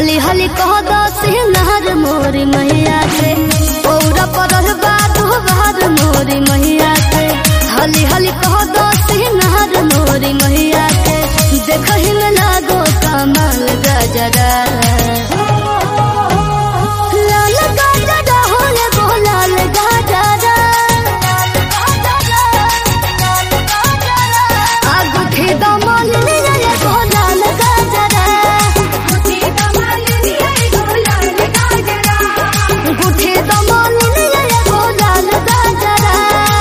हली हली कह दस नहर मोरी मैया के पौरा पर बादो बहर मोरी मैया के हली हली कह दस नहर मोरी मैया के देखही में लागो कमल गजरा लाल गजरा हो रे गो लाल गजरा आगुठी दमन रे गो लाल गजरा गुठे दमन रे गो लाल गजरा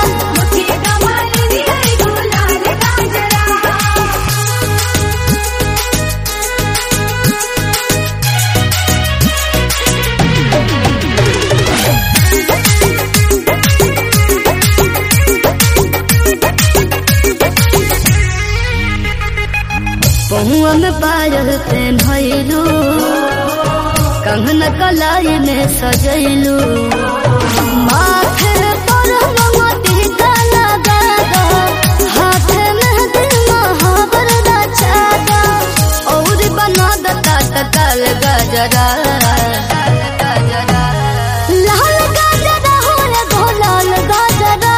पहुआ में पायल पेन्हलू कंगन कलाई में सजैलू माथे पर मोती का लगा दो हाथ में दिल महावर रचा दो और बना दता तकल गजरा लाल गजरा हो रे गो लाल गजरा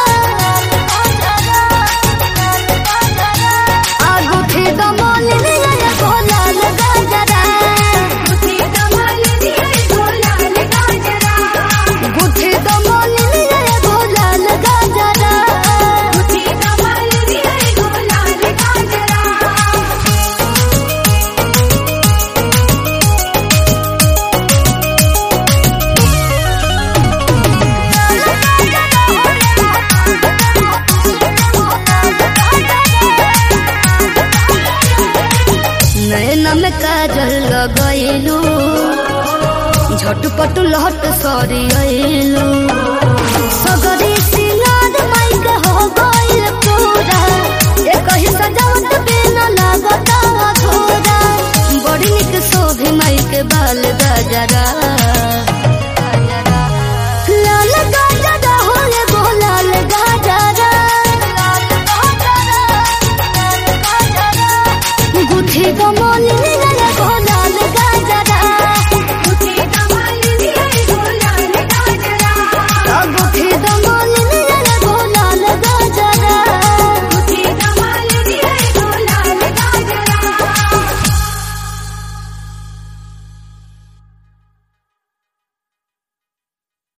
आगुठी दमन रे गो लाल गजरा गुठे दमन रे गो लाल गजरा नैना में काजल लगैलू झटपट लहट सरियलू सगरी सिंगार माइक हो गइल पूरा एक ही सजावट बिना लागत अधूरा बड़ी निक शोभे माइक बाल गजरा